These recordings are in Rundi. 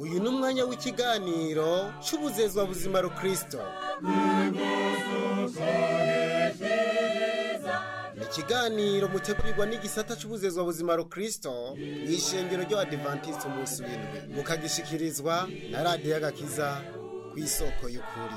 uyu ni umwanya w'ikiganiro cy'ubuzezwa buzima rukristo ni ikiganiro mutegurirwa n'igisata cy'ubuzezwa buzima rukristo mu ishengero ry'abadivantisiti umunsi w'indwi mukagishikirizwa na radiyo y'agakiza ku isoko y'ukuri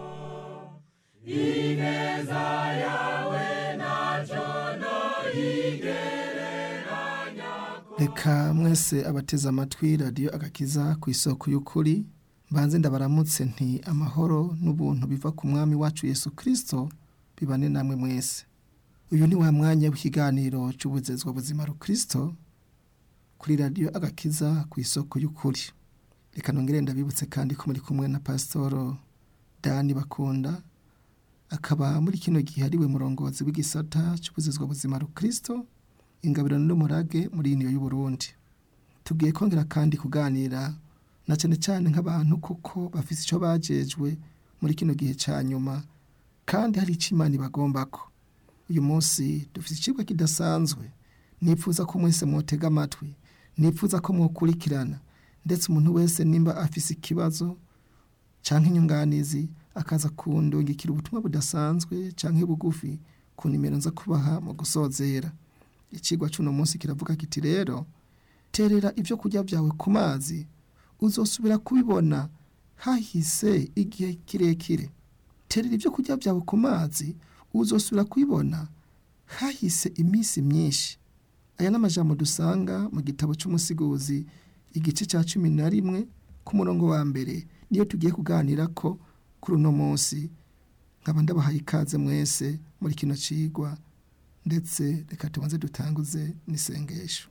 reka mwese abateze amatwi radiyo agakiza ku isoko y'ukuri mbanze ndabaramutse nti amahoro n'ubuntu biva ku mwami wacu yesu kirisito bibane namwe mwese uyu ni wa mwanya w'ikiganiro cy'ubuzezwa buzima rukristo kuri radiyo agakiza ku isoko y'ukuri reka nongere ndabibutse kandi ko muri kumwe na pasitoro dani bakunda akaba muri kino gihe ariwe murongozi w'igisata cy'ubuzezwa buzima rukristo ingabiro n'umurage muri iniyo y'uburundi tugiye kongera kandi kuganira na cyane cyane nk'abantu kuko bafite icyo bajejwe muri kino gihe cya nyuma kandi hari icyo imana ibagomba ko uyu munsi dufite ikigo kidasanzwe nifuza ko mwese mwotega amatwi nifuza ko mwakurikirana ndetse umuntu wese nimba afise ikibazo cyangwa inyunganizi akaza kundungikira ubutumwa budasanzwe cyangwa bugufi ku nimero nza kubaha mu gusozera ikigwa cy'uno munsi kiravuga kiti rero terera ibyo kurya byawe ku mazi uzosubira kubibona hahise igihe kirekire terera ibyo kurya byawe ku mazi uzosubira kubibona hahise iminsi myinshi aya ni amajambo dusanga mu gitabo cy'umusiguzi igice cya cumi na rimwe ku murongo wa mbere niyo tugiye kuganira ko kuri uno munsi nkaba ndabahaye ikaze mwese muri kino kigwa ndetse reka tubanze dutanguze n'isengesho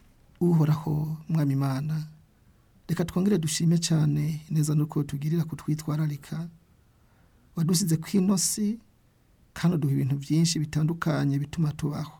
uhoraho mwami imana reka twongere dushime cyane neza nuko tugirira kutwitwararika wadusize ku inosi kandi uduha ibintu byinshi bitandukanye bituma tubaho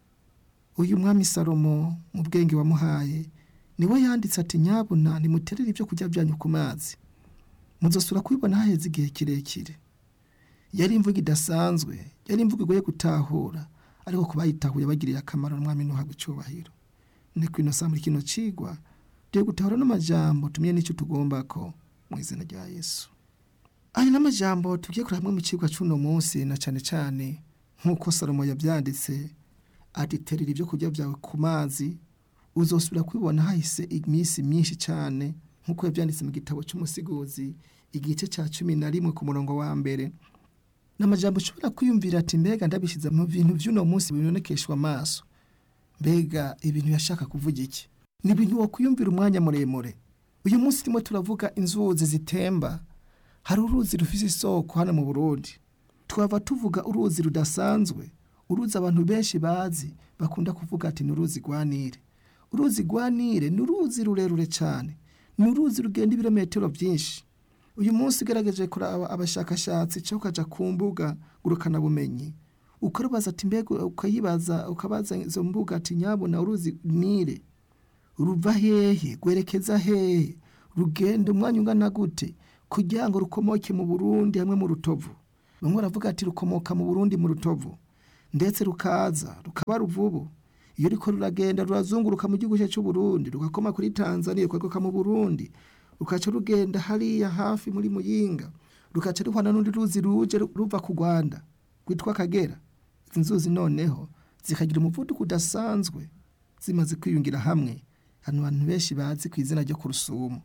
uyu mwami salomo mu bwenge wamuhaye niwe yanditse ati nyabuna nimuterere ibyo kurya byanyu ku mazi muzosura kubibona haheze igihe kirekire yari imvugo idasanzwe yari imvugo igoye gutahura ariko ku bayitahuye bagiriye akamaro n'umwami ntuhabwe icyubahiro ni ku ino muri kino cigwa tugiye gutahura n'amajambo tumenye n'icyo tugomba ko mu izina rya yesu aya n'amajambo tugiye kureba hamwe mu cigwa cy'uno munsi na cyane cyane nk'uko salomo yabyanditse ati terera ibyo kurya byawe ku mazi uzosubira kubibona hahise iminsi myinshi cyane nk'uko yabyanditse mu gitabo cy'umusiguzi igice cya cumi na rimwe ku murongo wa mbere ni amajambo ushobora kwiyumvira ati mbega ndabishyize mu bintu by'uno munsi bibonekeshwa amaso mbega ibintu yashaka kuvuga iki ni ibintu wakwiyumvira umwanya muremure uyu munsi turimo turavuga inzuzi zitemba hari uruzi rufite isoko hano mu burundi twaba tuvuga uruzi rudasanzwe uruzi abantu benshi bazi bakunda kuvuga ati ni uruzi rwa nile uruzi rwa nile ni uruzi rurerure cyane ni uruzi rugenda ibirometero byinshi uyu munsi ugerageje kuraba abashakashatsi cyangwa ukajya ku mbuga ngurukanabumenyi ukarubaza ati mbega ukayibaza ukabaza izo mbuga ati nyabuna uruzi nile ruva hehe rwerekeza hehe rugenda umwanya ungana gute kugira ngo rukomoke mu burundi hamwe mu rutovu bamwe baravuga ati rukomoka mu burundi mu rutovu ndetse rukaza rukaba ruvubu iyo riko ruragenda rurazunguruka mu gihugu cy'u Burundi rugakoma kuri Tanzania rukagoka mu Burundi rukaca rugenda hariya hafi muri Muyinga rukaca ruhana n'undi ruzi ruje ruva ku Rwanda rwitwa Kagera izi nzuzi noneho zikagira umuvuduko udasanzwe zimaze kwiyungira hamwe hano abantu benshi bazi ku izina ryo ku Rusumo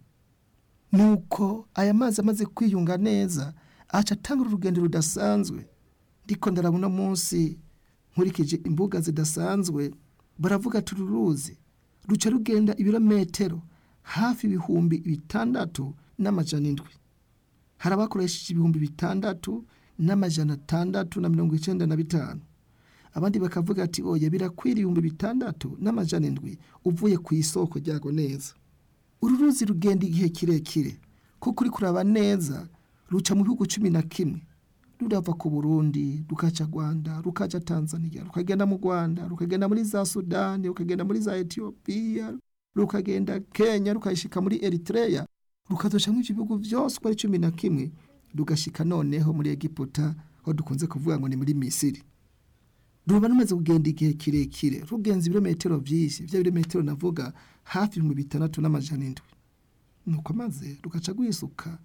nuko aya mazi amaze kwiyunga neza aca atanga urugendo rudasanzwe ndiko ndarabona munsi nkurikije imbuga zidasanzwe baravuga ati uru ruzi ruca rugenda ibirometero hafi ibihumbi bitandatu n'amajana indwi hari abakoresheje ibihumbi bitandatu n'amajana atandatu na mirongo icyenda na bitanu abandi bakavuga ati oya birakwira ibihumbi bitandatu n'amajana indwi uvuye ku isoko ryago neza uru ruzi rugenda igihe kirekire kuko uri kuraba neza ruca mu bihugu cumi na kimwe rurava ku burundi rukaca rwanda rukaca tanzania rukagenda mu rwanda rukagenda muri za sudani rukagenda muri za etiyopiya rukagenda kenya rukayishika muri eritreya rukazoca mu bihugu byose uko ari cumi na kimwe rugashika noneho muri egiputa aho dukunze kuvuga ngo ni muri misiri ruba rumaze kugenda igihe kirekire rugenza ibirometero byinshi bya birometero navuga hafi ibihumbi bitandatu n'amajana indwi nuko maze rugaca rwisuka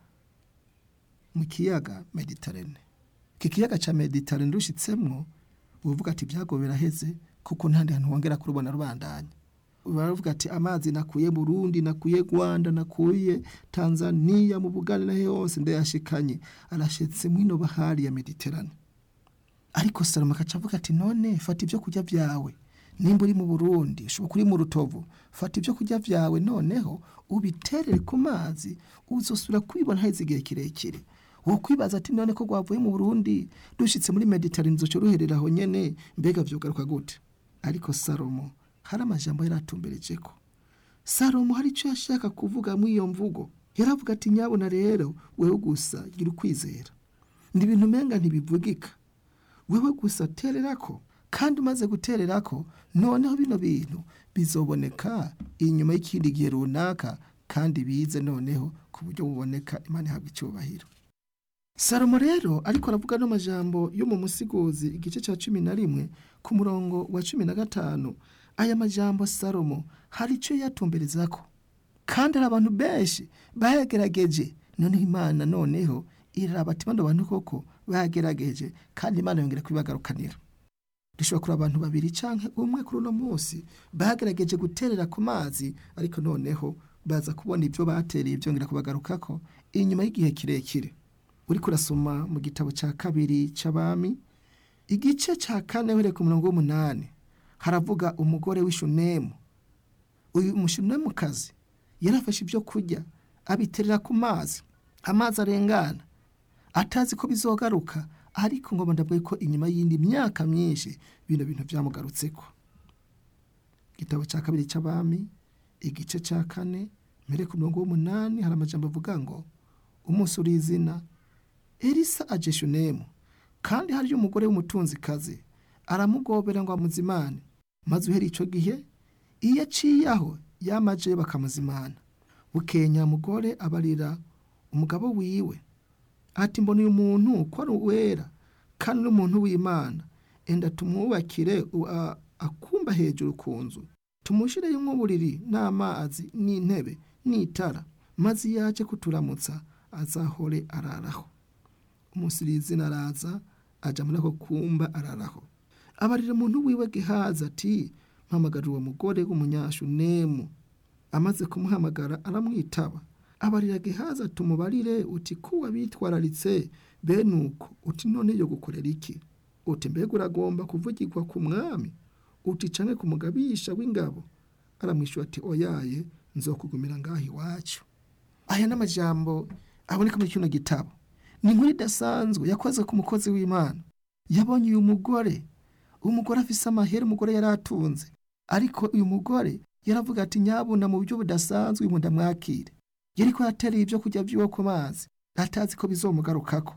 mu kiyaga mediterane iki kiyaga cya mediterane rushitsemwo uvuga ati ibyago biraheze kuko ntandi hantu wongera kurubona rubandanya baravuga ati amazi nakuye Burundi nakuye Rwanda nakuye Tanzania mu Buganda naho hose ndayashikanye arashetse mwino bahari ya Mediterane ariko Salomo akaca avuga ati none fata ibyo kurya byawe nimba uri mu Burundi ushobora kuri mu rutovu fata ibyo kurya byawe noneho ubiterere ku mazi uzosubira kwibona haheze igihe kirekire wo kwibaza ati none ko rwavuye mu Burundi dushitse muri Mediterane nzoco ruherera aho nyene mbega vyugaruka gute ariko Salomo hari amajambo yaratumbereje ko Salomo hari icyo yashaka kuvuga muri iyo mvugo yaravuga ati nyabona rero wewe gusa gira ukwizera ni ibintu umenga ntibivugika wewe gusa tererako kandi umaze gutererako noneho bino bintu bizoboneka inyuma y'ikindi gihe runaka kandi bize noneho ku buryo buboneka imana ihabwa icyubahiro salomo rero ariko aravuga n'amajambo yo mu musiguzi igice cya cumi na rimwe ku murongo wa cumi na gatanu aya majambo salomo hari icyo yatumberezako kandi hari abantu benshi bayagerageje noneho imana noneho iraraba ati bano bantu koko bagerageje kandi imana yongera kubibagarukanira dushobora kureba abantu babiri cyangwa umwe kuri uno munsi bagerageje guterera ku mazi ariko noneho baza kubona ibyo batereye byongera kubagarukako inyuma y'igihe kirekire uri kurasoma mu gitabo cya kabiri cy'abami igice cya kane uhereye ku murongo w'umunani haravuga umugore w'ishunemu uyu mushunemukazi yarafashe ibyo kurya abiterera ku mazi amazi arengana atazi ko bizogaruka ariko ngo ndabwiye ko inyuma y'indi myaka myinshi bino bintu byamugarutseko igitabo cya kabiri cy'abami igice cya kane mbere ku murongo w'umunani hari amajambo avuga ngo umunsi uri izina elisa aje shunemu kandi hariyo umugore w'umutunzikazi aramugobera ngo amuzimane maze uhera icyo gihe iyo aciye aho yamaje bakamuzimana bukenya mugore abarira umugabo wiwe ati mbona uyu muntu ko ari uwera kandi n'umuntu w'imana enda tumwubakire akumba hejuru ku nzu tumushireyo nk'uburiri n'amazi n'intebe n'itara maze iyo yaje kuturamutsa azahore araraho umusirizina araza ajya muri ako kumba araraho abarira umuntu wiwe gehaza ati mpamagara uwo mugore w'umunyashunemu amaze kumuhamagara aramwitaba abarira gehaza tumubarire uti kuwa bitwararitse bene uko uti none yo gukorera iki uti mbega uragomba kuvugirwa ku mwami uti canke ku mugabisha w'ingabo aramwishyura ati oyaye nzokugumira ngaho iwacu aya n'amajambo aboneka muri kino gitabo ni inkuru idasanzwe yakoze ku mukozi w'imana yabonye uyu mugore umugore afise amahera umugore yari atunze ariko uyu mugore yaravuga ati nyabuna mu buryo budasanzwe uyu ndamwakire yari ko yatereye ibyo kurya by'iwe ku mazi atazi ko bizomugarukako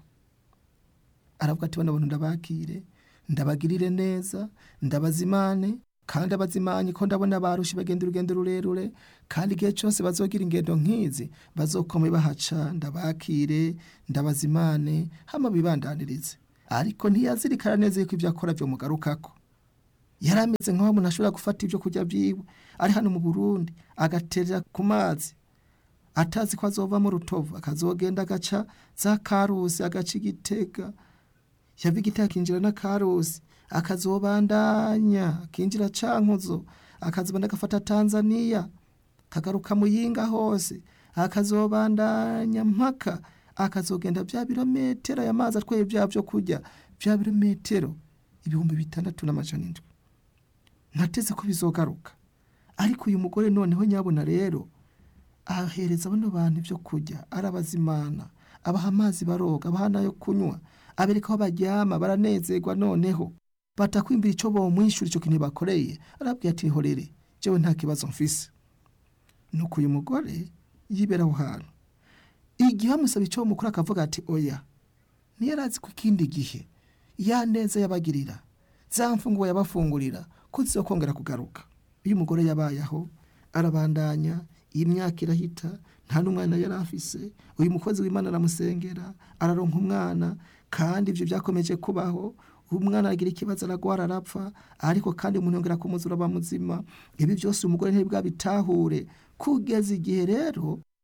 aravuga ati bano bantu ndabakire ndabagirire neza ndabazimane kandi abazimanye ko ndabona barusha bagenda urugendo rurerure kandi igihe cyose bazogira ingendo nk'izi bazokome bahaca ndabakire ndabazimane hama bibandanirize ariko ntiyazirikana neza yuko ibyo akora byo mugarukako yari ameze nk'aho umuntu ashobora gufata ibyo kurya byiwe ari hano mu burundi agaterera ku mazi atazi ko azova mu rutovu akazogenda agaca za karusi agaca igitega yava igitega akinjira na karusi akazobandanya akinjira cankuzo akazobanda agafata tanzaniya kagaruka muyinga hose akazobandanya mpaka akazogenda bya birometero aya mazi atwaye bya byo kurya bya birometero ibihumbi bitandatu n'amajana indwi ntateze ko bizogaruka ariko uyu mugore noneho nyabona rero ahereza bano bantu ibyo kurya arabazimana abaha amazi baroga abaha n'ayo kunywa abereka aho baryama baranezerwa noneho batakwimbira icyo bomwishyura icyo kintu bakoreye arabwira ati horere jewe nta kibazo mfise nuko uyu mugore yibera aho hantu igihe bamusaba icyo mukuru akavuga ati oya ntiyarazi ko ikindi gihe ya neza yabagirira za mfunguwe yabafungurira ko zizokongera kugaruka iyo umugore yabaye aho arabandanya iyi myaka irahita nta n'umwana yari afise uyu mukozi w'imana aramusengera araronka umwana kandi ibyo byakomeje kubaho umwana aragira ikibazo aragwara arapfa ariko kandi umuntu yongera kumuzura aba muzima ibi byose umugore ntibwabitahure kugeza igihe rero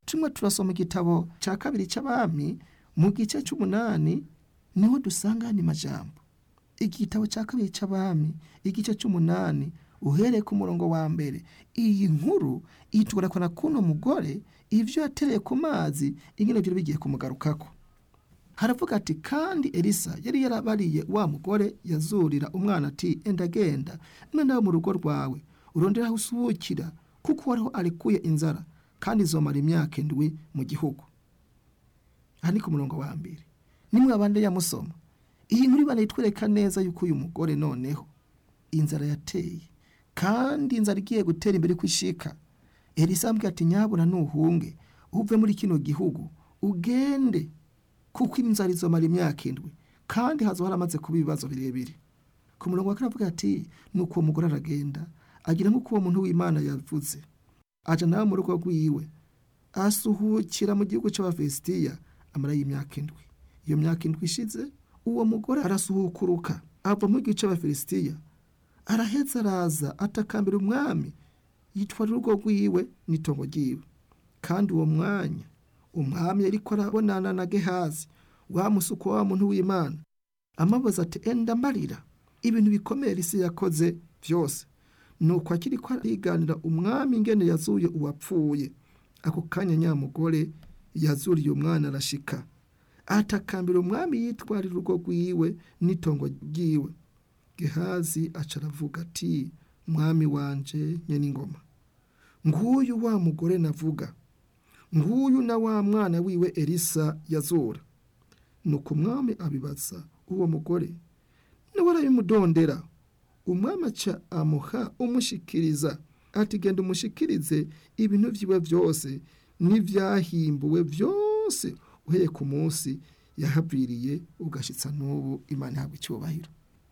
tumwe turasoma igitabo cya kabiri cy'abami mu gice cy'umunani niho dusanga andi majambo igitabo cya kabiri cy'abami igice cy'umunani uhereye ku murongo wa mbere iyi nkuru itugarakana kuno mugore ibyo yatereye ku mazi ingene byari bigiye kumugarukako haravuga ati kandi elisa yari yarabariye wa mugore yazurira umwana ati enda genda mwe nawe mu rugo rwawe urondera aho usuhukira kuko wariho arekuye inzara kandi izomara imyaka indwi mu gihugu aha ni ku murongo wa mbere nimwe abandi yamusoma iyi nkuru ibana itwereka neza yuko uyu mugore noneho inzara yateye kandi inzara igiye gutera imbere kwishika elisa ambwira ati nyabuna nuhunge uve muri kino gihugu ugende kuko inzara izomara imyaka indwi kandi hazo haramaze kuba ibibazo birebire ku murongo wa kane avuga ati nuko uwo mugore aragenda agira nk'uko uwo muntu w'imana yavuze aja nawe mu rugo rwiwe asuhukira mu gihugu cy'abafesitiya amarayo imyaka indwi iyo myaka indwi ishize uwo mugore arasuhukuruka ava mu gihugu cy'abafilisitiya araheza araza atakambira umwami yitwara urugo rwiwe n'itongo ryiwe kandi uwo mwanya umwami ariko arabonana na gehazi wa musuko wa muntu w'imana amabuze ati enda mbarira ibintu bikomeye isi yakoze byose nuko akiri ko ariganira umwami ingene yazuye uwapfuye ako kanya nyamugore yazuriye umwana arashika atakambira umwami yitwarira urugo rwiwe n'itongo ryiwe gehazi aca aravuga ati mwami wanje nyen'ingoma nguyu wa mugore navuga nguyu na wa mwana wiwe elisa yazura nuko umwami abibaza uwo mugore nawe arabimudondera umwami aca amuha umushikiriza ati genda umushikirize ibintu vyiwe byose n'ivyahimbuwe byose uhereye ku munsi yahaviriye ugashitsa n'ubu imana ihabwa icyubahiro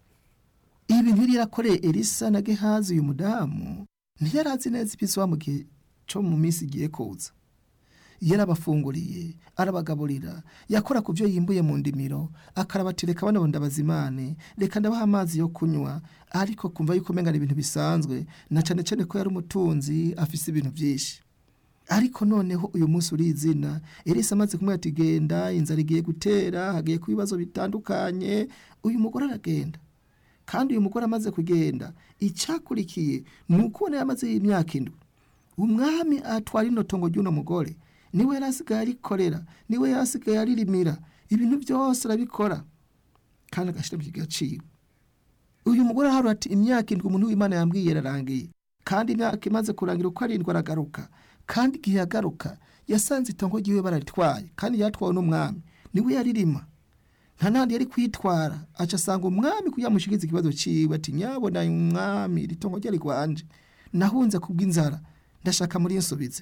ibintu yari yarakoreye elisa na gehazi uyu mudamu ntiyarazi neza ibizoba mu gihe cyo mu minsi igiye kuza yarabafunguriye arabagaburira yakora ku byo yimbuye mu ndimiro akarabatereka bano ndabazimane reka ndabaha amazi yo kunywa ariko kumva yuko umengana ibintu bisanzwe na cyane cyane ko yari umutunzi afise ibintu byinshi ariko noneho uyu munsi urizina elisa amaze kumwe ati genda inzara igiye gutera hagiye ku bibazo bitandukanye uyu mugore aragenda kandi uyu mugore amaze kugenda icyakurikiye ni ukubona yamaze imyaka indwi umwami atwara ino tongo ry'uno mugore niwe yari asigaye arikorera niwe yari asigaye aririmira ibintu byose arabikora kandi agashyira mu gaciro uyu mugore aharura ati imyaka indwi umuntu w'imana yambwiye yararangiye kandi imyaka imaze kurangira uko arindwi aragaruka kandi igihe yagaruka yasanze itongo ry'iwe bararitwaye kandi yatwawe n'umwami niwe yaririma nta nandi yari kwitwara aca asanga umwami kugira amushikirize ikibazo ciwe ati nyabona umwami iri tongo ryari rwanje nahunze kubw'inzara ndashaka muri nsubize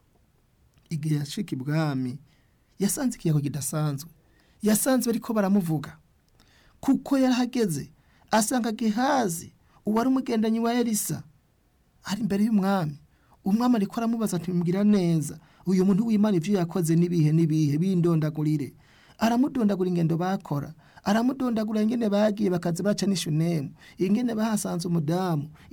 igihe yashika ibwami yasanze ikiyago kidasanzwe yasanze bariko baramuvuga kuko yarahageze asanga gehazi uwari umugendanyi wa elisa ari imbere y'umwami umwami ariko aramubaza ati mbwira neza uyu muntu w'imana ivyo yakoze n'ibihe n'ibihe bindondagurire aramudondagura ingendo bakora aramudondagura ingene bagiye bakaza baca n'ishunemu ingene bahasanze umudamu